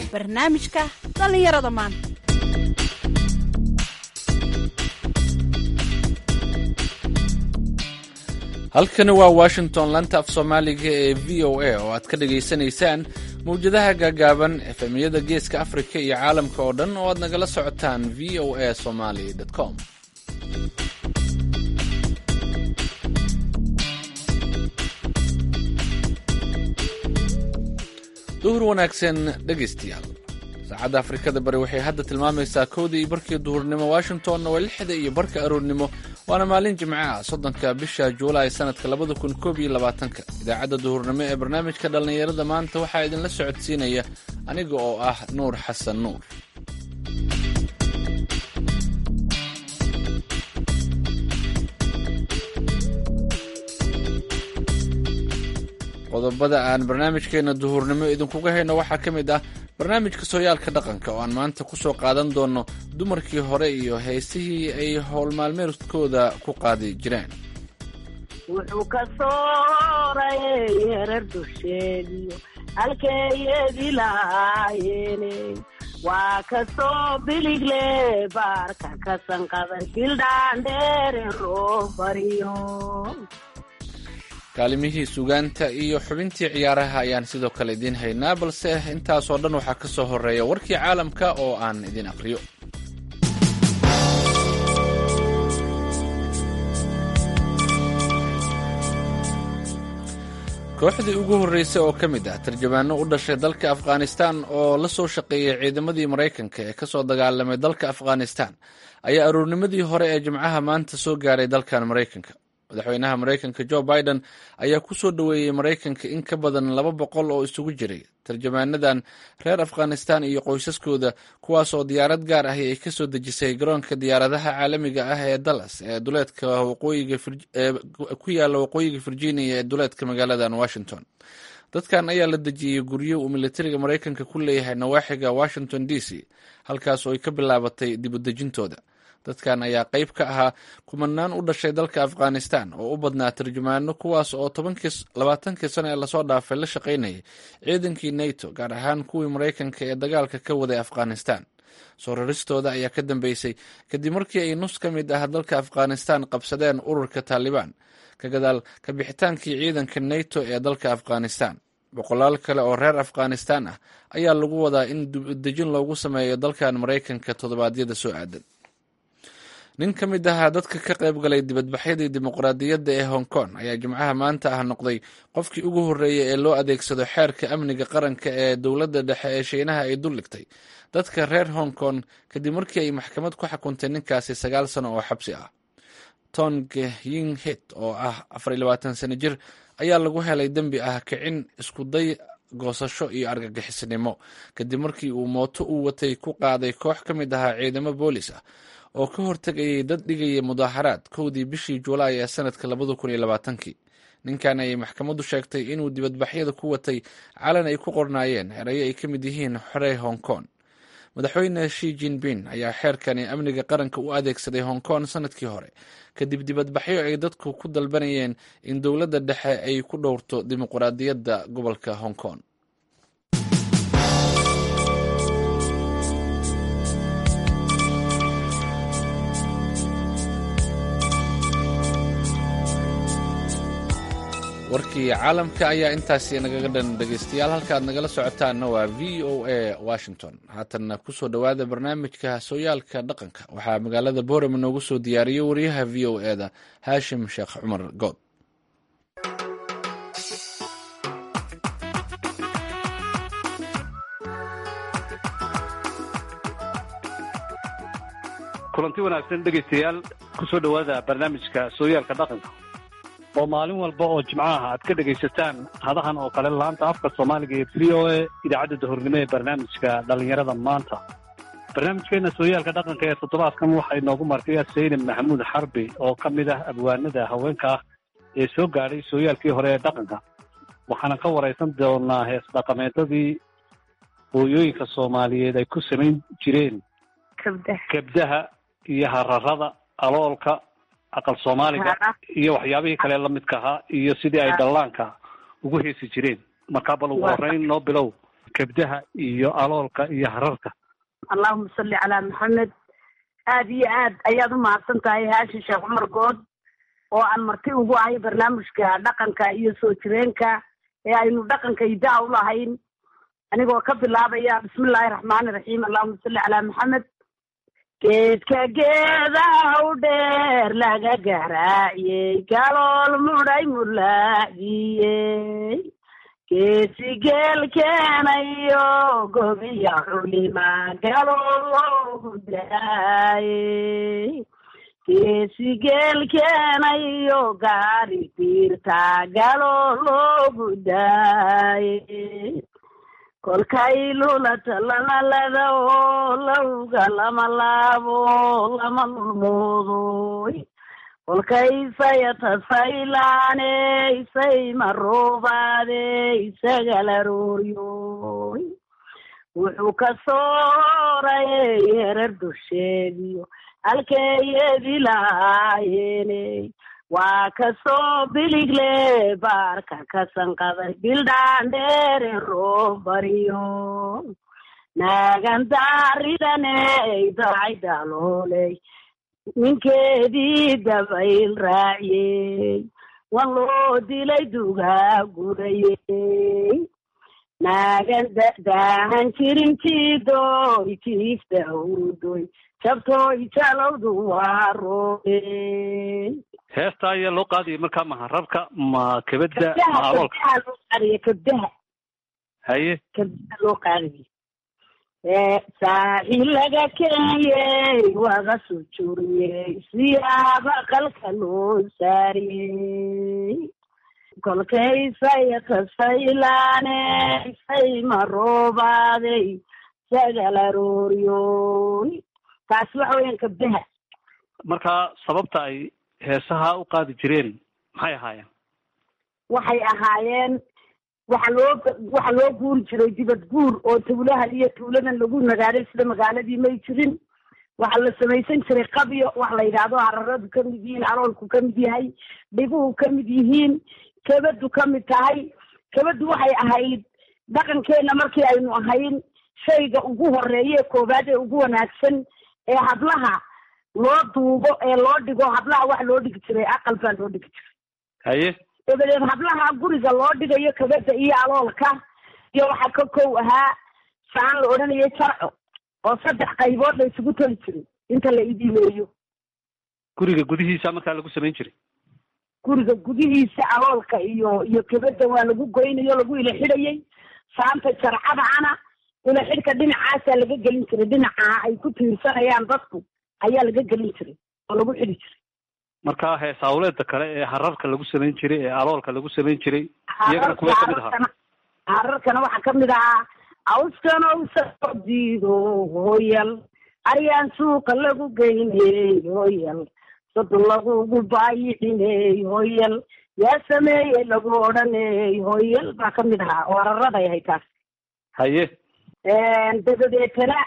barnaamijka dhallinyarada maanta halkani waa washington lanta af soomaaliga ee v o a oo aad ka dhagaysanaysaan mawjadaha gaagaaban efemiyada geeska afrika iyo caalamka oo dhan oo aad nagala socotaan v o a somaly com duhur wanaagsan dhegaystayaal saacadda afrikada bari waxay hadda tilmaamaysaa kowdii iyo barkii duhurnimo washingtonna waa lixda iyo barka aroornimo waana maalin jimco ah soddonka bisha juulaay sanadka labada kun koob iyo labaatanka idaacadda duhurnimo ee barnaamijka dhallinyarada maanta waxaa idinla socodsiinaya aniga oo ah nuur xasan nuur qodobada aan barnaamijkeena duhurnimo idinkuga hayno waxaa ka mid ah barnaamijka sooyaalka dhaqanka oo aan maanta ku soo qaadan doono dumarkii hore iyo heesihii ay howlmaalmeedkooda ku qaadi jireen wuxuu ka sooray herar dusheediyo halkeeyadii lahaayeene waa ka soo biligle baarka ka sanqadan bildhaandheere roobariyo kaalimihii sugaanta iyo xubintii ciyaaraha ayaan sidoo kale idiin haynaa balse intaasoo dhan waxaa ka soo horeeya warkii caalamka oo aan idin aqriyo kooxdii ugu horreysay oo ka mid ah tarjamaano u dhashay dalka afghanistan oo la soo shaqeeyay ciidamadii maraykanka ee kasoo dagaalamay dalka afghanistan ayaa aroornimadii hore ee jimcaha maanta soo gaaray dalkan maraykanka madaxweynaha maraykanka jo biden ayaa ku soo dhoweeyey maraykanka in ka badan laba boqol oo isugu jiray tarjamaanadan reer afghanistan iyo qoysaskooda kuwaas oo diyaarad gaar ahi ay ka soo dejisay garoonka diyaaradaha caalamiga ah ee dallas ee duleedka ku yaala waqooyiga virginia ee duleedka magaaladan washington dadkan ayaa la dejiyey guryo uu militariga maraykanka ku leeyahay nawaaxiga washington d c halkaas oo ay ka bilaabatay dibudejintooda dadkan ayaa qayb ka ahaa kumanaan u dhashay dalka afghanistan oo u badnaa tarjumaano kuwaas oo labaatankii sano ee lasoo dhaafay la shaqaynayay ciidankii nato gaar ahaan kuwii maraykanka ee dagaalka ka waday afghanistan soo raristooda ayaa ka dambeysay kadib markii ay nus ka mid ah dalka afghanistan qabsadeen ururka taalibaan ka gadaal ka bixitaankii ciidanka nato ee dalka afghanistan boqolaal kale oo reer afghanistan ah ayaa lagu wadaa in dibadejin loogu sameeyo dalkan maraykanka toddobaadyada soo aadan nin ka mid ahaa dadka ka qayb galay dibadbaxyadii dimuqraadiyadda ee hong kong ayaa jimcaha maanta ah noqday qofkii ugu horreeyay ee loo adeegsado xeerka amniga qaranka ee dowladda dhexe ee shiinaha ay duldhigtay dadka reer hong kong kadib markii ay maxkamad ku xukuntay ninkaasi sagaal sano oo xabsi ah tong ying hit oo ah afar iyo labaatan sano jir ayaa lagu helay dembi ah kicin iskuday goosasho iyo argagixisnimo kadib markii uu mooto uu watay ku qaaday koox ka mid ahaa ciidamo boolis ah oo ka hortegayay dad dhigaya mudaaxaraad kowdii bishii juulaay ee sanadka labada kun iyo labaatankii ninkan ayay maxkamaddu sheegtay inuu dibadbaxyada ku watay calan ay ku qornaayeen erayo ay ka mid yihiin xorey hong kong madaxweyne shi jinping ayaa xeerkani amniga qaranka u adeegsaday hong kong sanadkii hore kadib dibadbaxyo ay dadku ku dalbanayeen in dowladda dhexe ay ku dhowrto dimuqraadiyadda gobolka hong kong warkii caalamka ayaa intaasi nagaga dhan dhegaystayaal halkaaad nagala socotaanna waa v o a washington haatanna kusoo dhowaada barnaamijka sooyaalka dhaqanka waxaa magaalada boorama noogu soo diyaariyey wariyaha v o e da haashim sheekh cumar good kulanti wanaagsan dhegaystayaal kusoo dhowaada barnaamijka sooyaalka dhaqanka oo maalin walba oo jimcaha aad ka dhegaysataan hadahan oo kale laanta afka soomaaliga ee v o a idaacadda dahornimo ee barnaamijka dhallinyarada maanta barnaamijkeena sooyaalka dhaqanka ee toddobaadkan waxaa inoogu martay saynab maxamuud xarbi oo ka mid ah abwaanada haweenka ah ee soo gaadhay sooyaalkii hore ee dhaqanka waxaana ka waraysan doonaa hees dhaqameedadii hooyooyinka soomaaliyeed ay ku samayn jireen kabdaha iyo hararada aloolka aqal soomaaliga iyo waxyaabihii kale lamidka ahaa iyo sidii ay dhallaanka ugu heesi jireen markaa bal ugu horeyn noo bilow kebdaha iyo aloolka iyo hararka allahuma salli calaa maxamed aada iyo aad ayaad u mahadsan tahay haashin sheekh cumar good oo aan marti ugu ahay barnaamijka dhaqanka iyo soo jireenka ee aynu dhaqanka idaa u lahayn anigoo ka bilaabaya bismillaahi raxmaani raxiim allahuma salli calaa maxamed geedka geedaha u dheer laga garaaciyey galool mudhay mulaaciyey geesi geel keenayo gobiya culima galool loogu daayey geesi geel keenayo gaari diirta galool loogu daayey kolkay lulata lama lada oo lawga lama laabo lama lulmoodoy kolkay sayata saylaaney say maroobaadey sagalarooryoy wuxuu ka soorayey herar dusheediyo halkeeyedi lahaayeeney waa kasoo biligle baarka ka sanqaday bildhaandheere roob bariyo naagan daaridaney dacay dalooley ninkeedii dabayl raaciyey wan loo dilay dugaa gurayey naagan daahan jirin jiidoy jiifta hurdoy jabtooy jalowdu waa roobey heesta ayaa loo qaadaya markaa ma hararka ma kebada ma aloolka kabdaha loo qaadaya kabdaha haye kabdaha loo qaadaya saaxi laga kenyey waga sujuriyey siyaaba qalka loo saariyey kolkay sayata saylaaney say maroobaaday sagalarooryoy taasi waxa weeyaan kabdaha markaa sababta ay heesaha u qaadi jireen maxay ahaayeen waxay ahaayeen waxa loo waxa loo guuri jiray dibad guur oo tuulahan iyo tuuladan lagu nagaaday sida magaaladii may jirin waxaa la samaysan jiray qabyo wax la yidhaahdo hararadu ka mid yihiin aloolku ka mid yahay dhiguhu ka mid yihiin kabadu ka mid tahay kabadu waxay ahayd dhaqankeena markii aynu ahayn shayga ugu horeeye koowaad ee ugu wanaagsan ee hablaha loo duubo ee loo dhigo hablaha wax loo dhigi jiray aqal baa loo dhigi jiray haye dabadeed hablaha guriga loo dhigayo kabada iyo aloolka iyo waxaa ka kow ahaa saan la odhanayay jarco oo saddex qaybood la isugu toli jiray inta la idimeeyo guriga gudihiisa markaa lagu samayn jiray guriga gudihiisa aloolka iyo iyo kabada waa lagu goynayo lagu ila xidhayay saanta jarcadacana ila xidhka dhinacaasaa laga gelin jiray dhinaca ay ku tiirsanayaan dadku ayaa laga gelin jiray oo lagu xidhi jiray markaa heesawleeda kale ee hararka lagu samayn jiray ee aloolka lagu samayn jiray iyagana kuwee kamid ahaa hararkana waxaa kamid ahaa awskanow diido hooyal aryaan suuqa lagu geyney hooyal sodon lagugu baayixiney hooyal yaa sameeyey lagu odhaney hooyal baa kamid ahaa oo hararaday ahay taas haye dabadeetana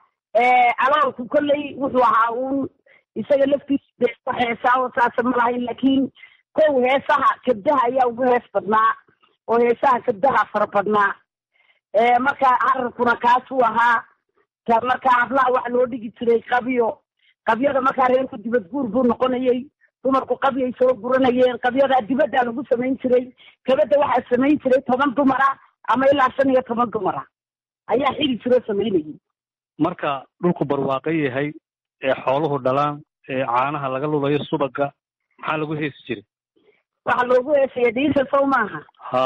aloolku kolley wuxuu ahaa uun isaga laftiisa de wax heesaa oo saasa ma lahayn laakiin kow heesaha kabdaha ayaa ugu hees badnaa oo heesaha kabdaha fara badnaa marka hararkuna kaasuu ahaa ka markaa hablaha waxa loo dhigi jiray qabyo qabyada markaa reerku dibad guur buu noqonayay dumarku qabyay soo guranayeen qabyadaa dibaddaa lagu samayn jiray kabada waxaa samayn jiray toban dumara ama ilaa shan iyo toban dumara ayaa xili jiroo samaynayay marka dhulku barwaaqo yahay ee xooluhu dhalaan ee caanaha laga lulayo subaga maxaa lagu heesi jiray waxaa loogu heesaya dhiisa sow maaha ha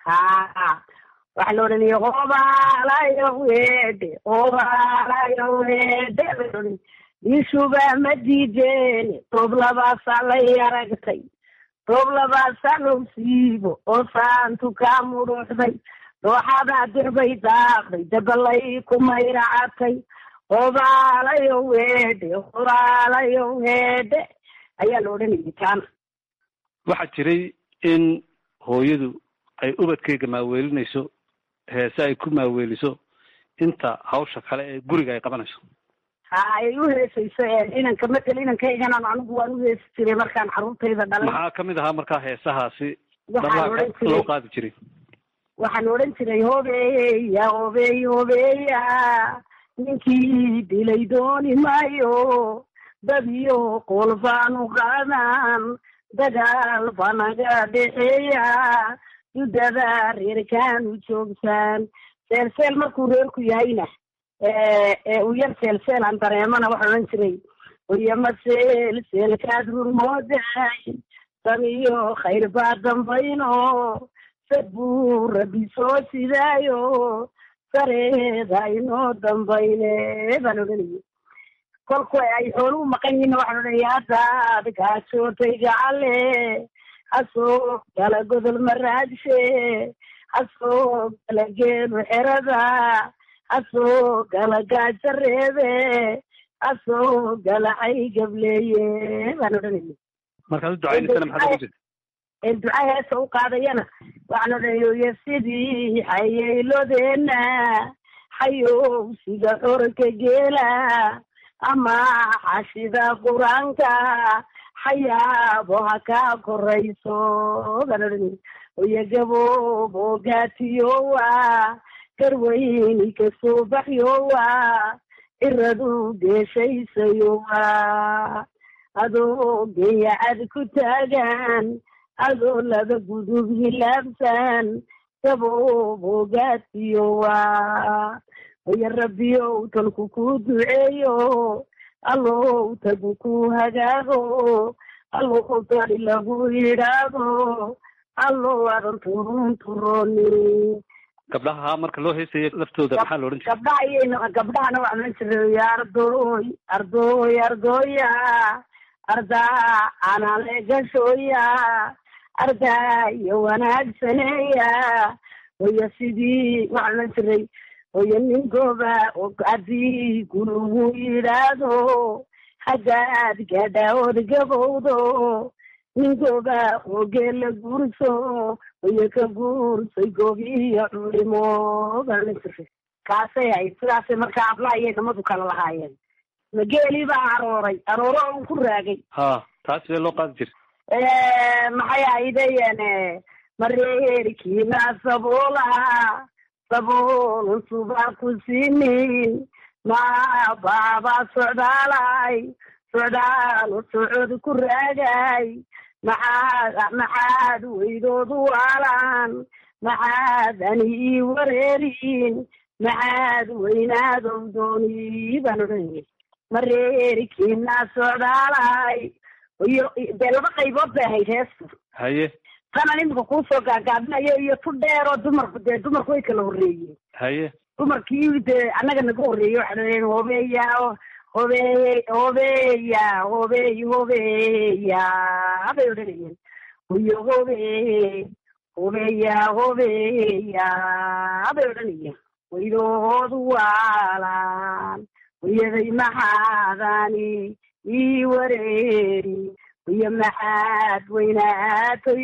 ha waxaa la odhanaya obaalayo weedhe obaalayo weedhe dhiishuba ma diideen toob labaasaa lay aragtay toob labaasaa low siibo oo saantu kaa mudhuuxday dooxadaa dirbay daaqday dabalay ku mayracatay obaalayo weedhe obaalayo weedhe ayaa la odhanayay taana waxaa jiray in hooyadu ay ubadkeyga maaweelinayso heese ay ku maaweeliso inta hawsha kale ee guriga ay qabanayso ha ay u heesayso inanka matel inankayganan anigu waan u heesi jiray markaan carruurtayda dhalay maxaa kamid ahaa markaa heesahaasi waxaa la odhan dhablaa loo jiray qaadi jiray waxaan odhan jiray hobeya hobeey hobeya ninkii dilay dooni maayo dad iyo qool baanu qaadan dagaal baa naga dhexeeya dudada reerkaanu joogtaan seelseel markuu reerku yahayna uu yar seelseelaan dareemana waxaan odhan jiray oyama seel seelkaad rurmooday samiyo khayr baa dambayno sad buu rabbi soo sidaayo sareeda inoo dambayne baan odhanaya kolku ay xooluhu maqan yihiin waxaan odhanaya haddaad gaajootay gacale hasoo gala godol maraadshe hasoo gala geelu xerada hasoo gala gaajareebe hasoo gala xay gableeye baan odhanaya markaad u ducaynaysana maxaad ugu jirta duca heesa u qaadayana waxaan odhanaya sidii xayeylodeena xayowsiga xorka geela ama xashida qur-aanka xayaabo ha kaa korayso baan odhanaya oya gaboob oo gaatiyowa garweyni kasoo baxyowa ciradu geeshaysayowa adoo geeyacad ku taagan adoo laba gudub hilaabsan gaboob oo gaatiyowa oya rabbiyow talku ku duceeyo allow tagu ku hagaago allow dari lagu yidhaado allow adan turun turoni gabdhaha marka loo heesayo laftooda maxaa la odhan jiray gabdhaha iyayna gabdhahana waxaan odhan jiray ardoy ardoy ardoya ardaa anale gashooya ardaa iyo wanaagsaneeya oya sidii waxaan odhan jiray oya ninkooba haddii gulugu yidhaahdo haddaad gaadhaood gabowdo ninkooba oogee la guurso oya ka guursay goobiyo culimo baan odhan jiray kaasay ahayd sidaasay markaa ablaha iyo namadu kala lahaayeen mageeli baa arooray arooro on ku raagay ha taas sidee loo qaadi jiray maxay ahaydeen mareerkiina saboola saboolun subaa ku siinin ma baabaa socdaalay socdaal socod ku raagay maxaad maxaad weydoodu waalaan maxaad ani ii wareerin maxaad weynaadow dooni baan odhanayay mareerkiina socdaalay iyo dee laba qaybood bay ahayd heestu haye tanan imika kuusoo gaagaabinayo iyo tu dheeroo dumarku dee dumarku way kala horreeyeen haye dumarkii dee annaga naga horreeyey waxaa dhaheen hobeya hobeey hobeya hobeey hobeya bay odhanayeen iyo hobeey hobeya hobeya bay odhanayeen waydoodu waalaan wayaday maxaadani ii wareeri iyo maxaad weynaatay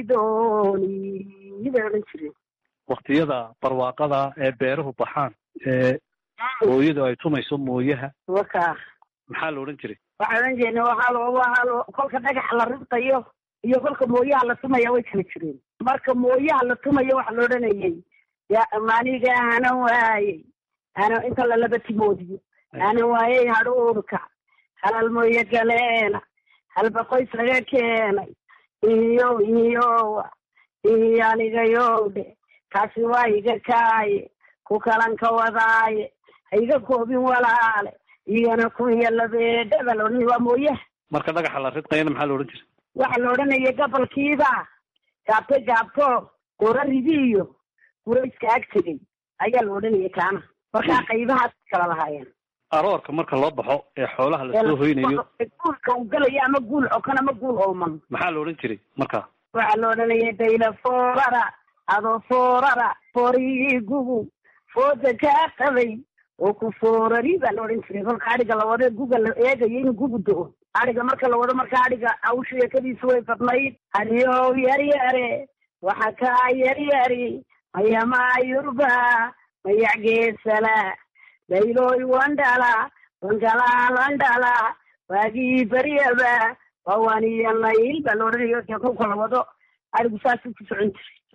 dooni bay odhan jireen waktiyada barwaaqada ee beeruhu baxaan ee hooyadu ay tumayso mooyaha waka maxaa la odhan jiray waxaan odhan jirnay waxaa lo waxaa lo kolka dhagaxa la ribtayo iyo kolka mooyaha la tumaya way kala jireen marka mooyaha la tumayo waxa la odhanayay ya maniga ana waayey ana inta lalaba timoodiyo ana waayey hadhuurka halal mooye galeena halba qoys laga keenay iyo iyowa iyo anigayowdhe kaasi waa iga kaaye ku kalan ka wadaaye ha iga koobin walaale igana kunya labeedhaba la odhanaya waa mooyaha marka dhagaxa la ridqayana maxaa la odhan jiray waxa la odhanaya gabalkiiba gaabto gaabto gora ridiiyo gurayska ag tegay ayaa la odhanaya kaana markaa qaybahaas kala lahaayeen aroorka marka loo baxo ee xoolaha lasoo hoynayo guulka uu galaya ama guul xokan ama guul ooman maxaa la odhan jiray markaa waxaa la odhanaya dayla foorara adoo foorara foorihii gugu fooda kaa qabay oo ku foorari baa la odhan jiray kolka adhiga la wado guga la eegayo inuu gugu do-o adhiga marka la wado marka adhiga awsha sheekadiisa way badnayd adiyow yaryare waxa kaa yaryari mayamaa yurba mayac geesala dayloy wandhala wangalaalandhala waagii baryaba wawaniyo layl baa la odhanayo kolka la wado adhigu saasuu ku socon jiray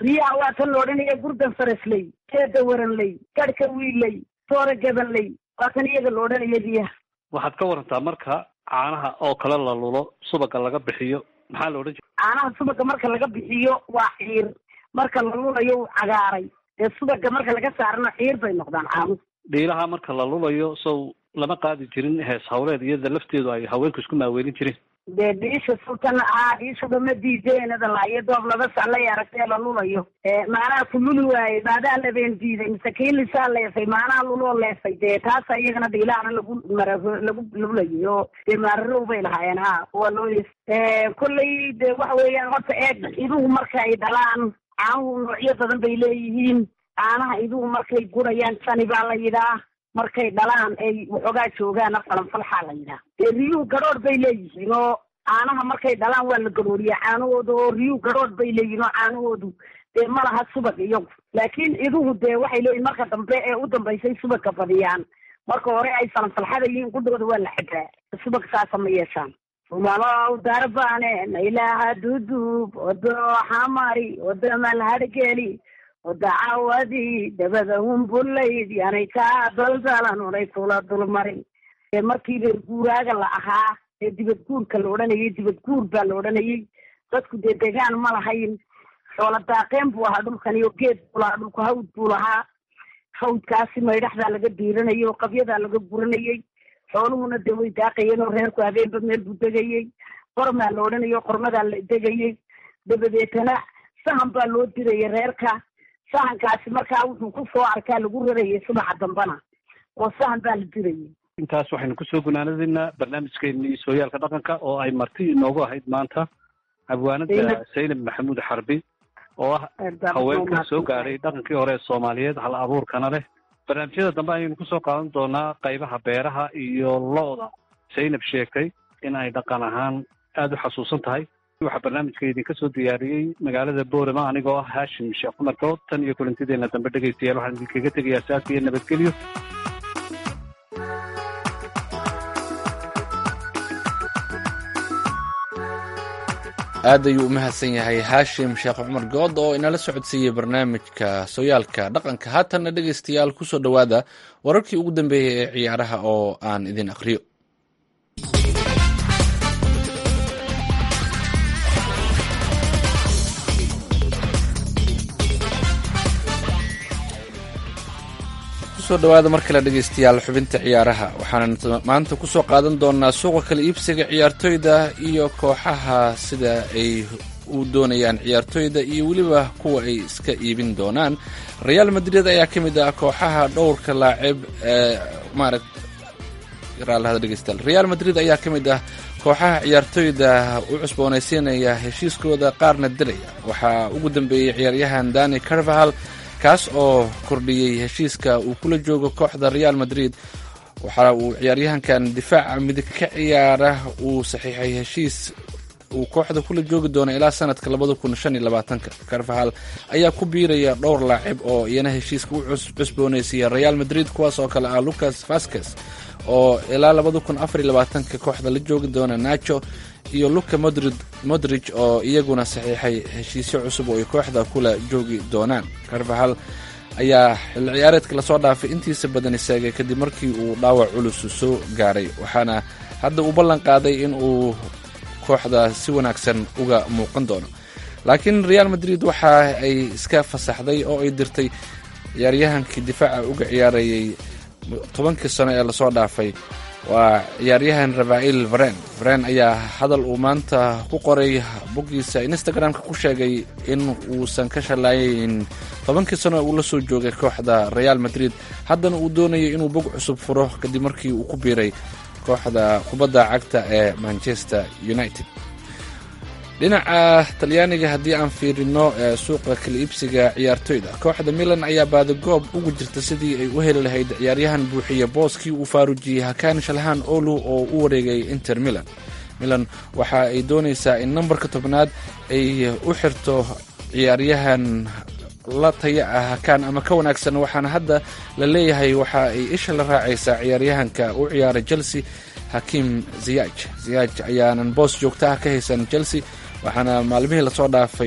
riyaha waa tan la odhanaya gurdan farasley keeda waranley garhka wiilley toora gabanley waa tan iyaga la odhanaya riyaha waxaad ka warantaa marka caanaha oo kale la lulo subaga laga bixiyo maxaa la odhan jira caanaha subaga marka laga bixiyo waa ciir marka la lulayo uu cagaaray dee subaga marka laga saarana ciir bay noqdaan caanuhu dhiilaha marka la lulayo sow lama qaadi jirin hees hawleed iyada lafteedu ay haweenku isku maaweelin jireen dee dhiisha sultan ahaa dhiishuba ma diideenada laayo doob laba saclay aragtee la lulayo maanaha ku luli waayey baadaa labeen diiday mise kii lisaa leefay maanaha luloo leefay dee taasa iyagana dhiilahana lagu mara lagu lulayay oo dee maararow bay lahaayeen ha waa loo kolley dee waxa weeyaan horta eeg iduhu marka ay dhalaan caanuhu noocyo badan bay leeyihiin caanaha iduhu markay gurayaan sani baa la yidhaa markay dhalaan ay waxoogaa joogaana falanfalxaa la yidhaha dee riyuhu gadhoodh bay leeyihiin oo caanaha markay dhalaan waa la garooriyaa caanahooda oo riyuhu gadhoodh bay leeyihiin oo caanahoodu dee ma laha subag iyagu laakiin iduhu dee waxay leeyihin marka dambe ee u dambaysay subagka badiyaan marka hore ay falanfalxada yihiin gudhooda waa la xadaa subag saasa ma yeeshaan umalow darbane nailaha dudub odo xamari odo malhadhgeli oda cawadii dabada humbulayd yanay kaa daldalan unay kula dulmarin ee markii reer guuraaga la ahaa ee dibad guurka la odhanayay dibad guur baa la odhanayay dadku dee degaan ma lahayn xoola daaqeen buu ahaa dhulkani oo geed buu lahaa dhulku hawd buu lahaa hawdkaasi maydhaxdaa laga diiranayay oo qabyadaa laga guranayay xooluhuna dee way daaqayeen oo reerku habeenba meel buu degayey qormaa la odhanayay oo qormadaa la degayay dabadeetana sahan baa loo dirayay reerka sahankaasi markaa wuxuu ku soo arkaa lagu rarayay subaxa dambana oo sahan baa la dirayay intaas waxaynu kusoo gunaanadaynaa barnaamijkeennii sooyaalka dhaqanka oo ay marti inoogu ahayd maanta abwaanada saynab maxamuud xarbi oo ah haweenka soo gaadhay dhaqankii hore ee soomaaliyeed hal abuurkana leh barnaamijyada dambe ayaynu kusoo qaadan doonaa qaybaha beeraha iyo lo-da saynab sheegtay in ay dhaqan ahaan aada u xasuusan tahay waxaa barnaamijka idinka soo diyaariyey magaalada boorama anigoo ah haashim sheekh cumar good tan iyo kulantideena dambe dhegaystayaal waxaan idinkaga tegayaa saas iyo nabadgelyo aad ayuu u mahadsan yahay haashim sheekh cumar good oo inala socodsiiyey barnaamijka sooyaalka dhaqanka haatanna dhegaystayaal kusoo dhowaada wararkii ugu dambeeyey ee ciyaaraha oo aan idin aqriyo kusoo dhawaada mar kale dhegaystayaal xubinta ciyaaraha waxaana maanta kusoo qaadan doonaa suuqa kala iibsiga ciyaartoyda iyo kooxaha sida ay u doonayaan ciyaartoyda iyo weliba kuwa ay iska iibin doonaan real madrid ayaa ka mid ah kooxaha dhowrka laacib ee maaragt dhegeystayaal real madrid ayaa ka mid ah kooxaha ciyaartoyda u cusboonaysiinaya heshiiskooda qaarna dilaya waxaa ugu dambeeyey ciyaaryahan dani carvahal kaas oo kordhiyey heshiiska uu kula joogo kooxda real madrid waxa uu ciyaaryahankan difaaca midig ka ciyaara uu saxiixay heshiis uu kooxda kula joogi doono ilaa sanadka labada kun shan iyo labaatanka carvahal ayaa ku biiraya dhowr laacib oo iyana heshiiska u cusboonaysiiya real madrid kuwaas oo kale ah lucas vasquez oo ilaa labada kun afar iyo labaatanka kooxda la joogi doona nacho iyo luka modrid modrij oo iyaguna saxiixay heshiisyo cusub oo ay kooxda kula joogi doonaan carvahal ayaa xilli ciyaareedka lasoo dhaafay intiisa badan istaagay kadib markii uu dhaawac culus soo gaaray waxaana hadda uu ballan qaaday in uu kooxda si wanaagsan uga muuqan doono laakiin real madrid waxa ay iska fasaxday oo ay dirtay ciyaaryahankii difaaca uga ciyaarayay tobankii sano ee lasoo dhaafay waa ciyaaryahan rafael varen varen ayaa hadal uu maanta ku qoray boggiisa instagram-ka ku sheegay in uusan ka shallaayayn tobankii sano uu la soo joogay kooxda real madrid haddana uu doonayo inuu bog cusub furo kadib markii uu ku biiray kooxda kubadda cagta ee manchester united dhinaca talyaaniga haddii aan fiirino ee suuqa kala iibsiga ciyaartoyda kooxda milan ayaa baadagoob ugu jirta sidii ay u heli lahayd ciyaaryahan buuxiya booskii uu faarujiyey hakaan shalhaan olu oo u wareegay inter milan milan waxa ay doonaysaa in nambarka tobnaad ay u xirto ciyaaryahan la taya ah hakaan ama ka wanaagsan waxaana hadda la leeyahay waxa ay isha la raacaysaa ciyaaryahanka u ciyaaray chelsea hakiim ziyaaj ziyaaj ayaanan boos joogta ah ka haysan chelsea waxaana maalmihii lasoo dhaafay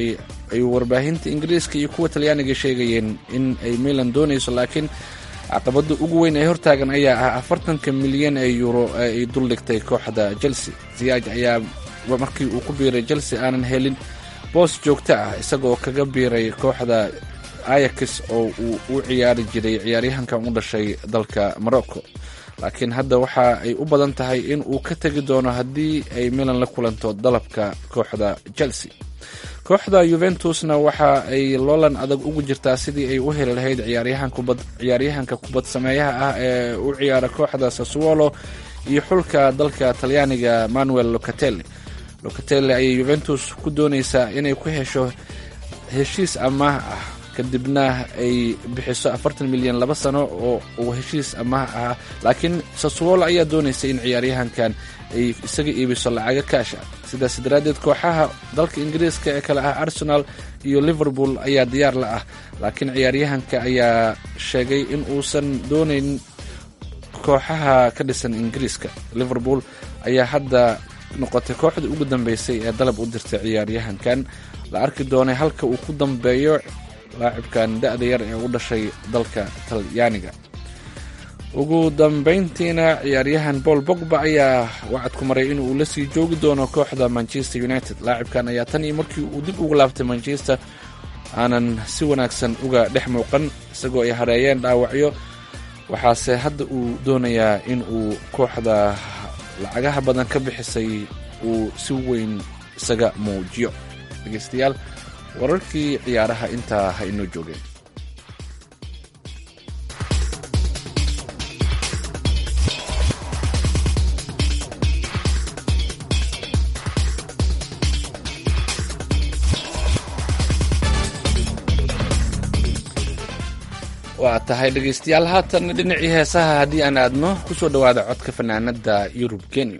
ayuu warbaahinta ingiriiska iyo kuwa talyaaniga sheegayeen in ay milan doonayso laakiin caqabada ugu weyn ee hortaagan ayaa ah afartanka milyan ee euro ee ay duldhigtay kooxda chelsea ziyaaj ayaa markii uu ku biiray chelsea aanan helin boos joogto ah isagoo kaga biiray kooxda ayax oo uu u ciyaari jiray ciyaaryahankan u dhashay dalka morocco laakiin hadda waxa ay u badan tahay in uu ka tegi doono haddii ay milan la kulanto dalabka kooxda chelsea kooxda yuventusna waxa ay loolan adag ugu jirtaa sidii ay u heli lahayd ciyaaryahanka kubad sameeyaha ah ee u ciyaara kooxda sassuolo iyo xulka dalka talyaaniga manuel locatelli locatelli ayay yuventus ku doonaysaa inay ku hesho heshiis amaah ah kadibna ay bixiso afartan milyan laba sano oo uu heshiis amaah ah laakiin sassuolo ayaa doonaysa in ciyaaryahankan ay isaga iibiso lacaga kaasha sidaas daraaddeed kooxaha dalka ingiriiska ee kale ah arsenal iyo liverpool ayaa diyaar la ah laakiin ciyaaryahanka ayaa sheegay in uusan doonayn kooxaha ka dhisan ingiriiska liverpool ayaa hadda noqotay kooxda ugu dambeysay ee dalab u dirtay ciyaaryahankan la arki doonay halka uu ku dambeeyo laacibkan da-da yar ee u dhashay dalka talyaaniga ugu dambeyntiina ciyaaryahan paul bogba ayaa wacad ku maray in uu la sii joogi doono kooxda manchester united laacibkan ayaa tan iyo markii uu dib ugu laabtay manchester aanan si wanaagsan uga dhex muuqan isagoo ay hareeyeen dhaawacyo waxaase hadda uu doonayaa in uu kooxda lacagaha badan ka bixisay uu si weyn isaga muujiyo dhegeystayaal wararkii ciyaaraha intaa ha inoo joogeen waa tahay dhegeystayaal haatan dhinacii heesaha haddii aan aadno ku soo dhowaada codka fanaanada yurub kenya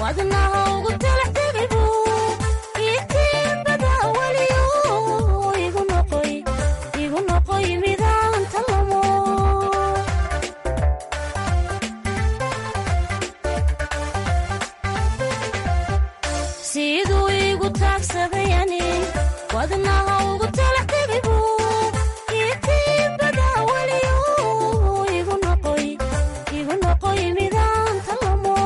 wadnaha ugu talax tegibu itiibada weliyo igu noqoy igu noqoy midaan talamo siduu igu taagsadayani wadnaha ugu talax tegibu itiibada weliyo igu noqoy igu noqoy midaan talamo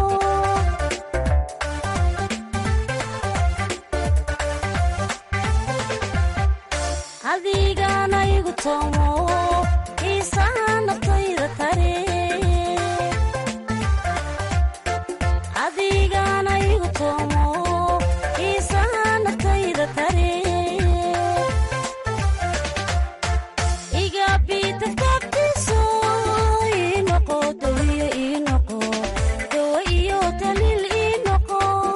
adigana igu toomo xiisaha naftayda tare adigana igu toomo xiisaha naftayda tare iga biitagtaabtiiso ii noqo dawiyo ii noqo dawo iyo daliil ii noqo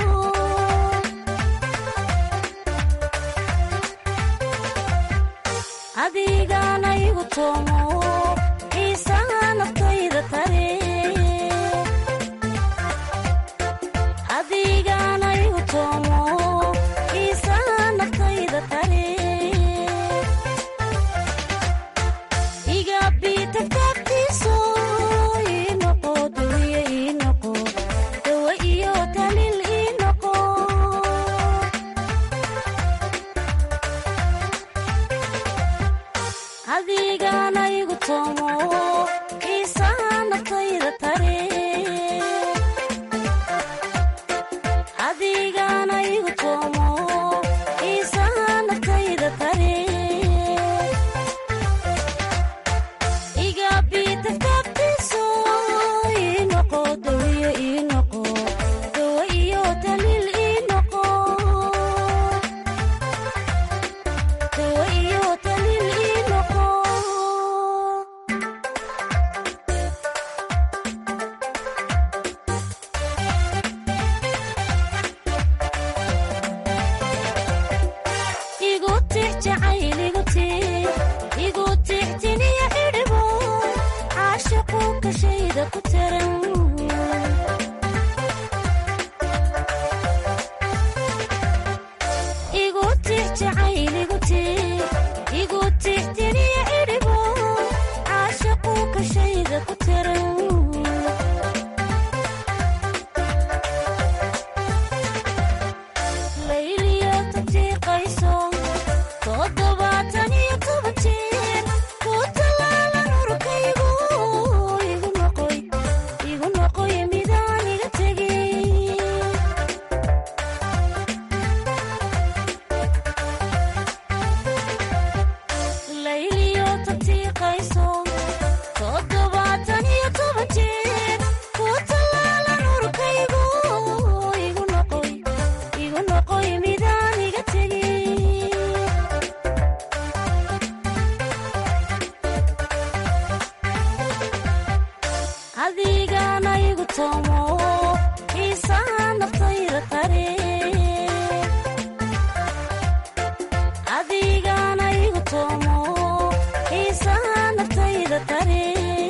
adigana igu toomo xiisaha naftayda tare adigana igu toomo xiisaha naftayda tare iga biitagtaabtiiso ii noqo dawiyo ii noqo dawo iyo daliil ii noqo adigana igu toomo xiisaha naftayda tare adigana igu toomo xiisaha naftayda tare iga biitagtaabtiiso ii noqo dawiyo ii noqo dawo iyo daliil ii noqo dawo iyo daliil ii noqo igu tix jacayl igu tix igu tix tiniya xidhibo caashiqu kashayda ku taran igu tix jacayl igu tix igu tix tiniya xidhibo caashiqu kashayda ku taran layliyo tatiiqayso toddobaatan iyo toban jeer ku tallaalan urkaygu igu noqoy igu noqoy midaan iga tegin layliyo tatiiqayso toddobaatan iyo toban jeer ku tallaalan urkaygu igu noqoy igu noqoy midaan iga tegin adigana igu toomo xiisaha naftayda tare adigana igu toomo xiisaha naftayda tare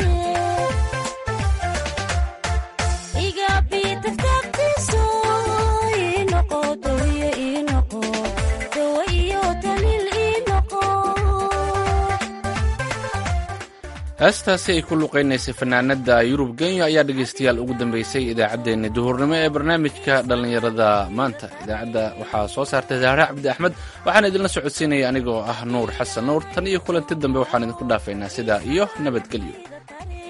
iga biitagtaabtiiso ii noqo dawiyo ii noqo dawo iyo daliil ii noqo heestaasi ay ku luqaynaysay fanaanada yurub kenya ayaa dhegaystayaal ugu dambeysay idaacaddeenna duhurnimo ee barnaamijka dhallinyarada maanta idaacadda waxaa soo saartay zahra cabdi axmed waxaan idinla socodsiinaya anigoo ah nuur xasan nuur tan iyo kulanti dambe waxaan idinku dhaafaynaa sidaa iyo nabadgelyo tare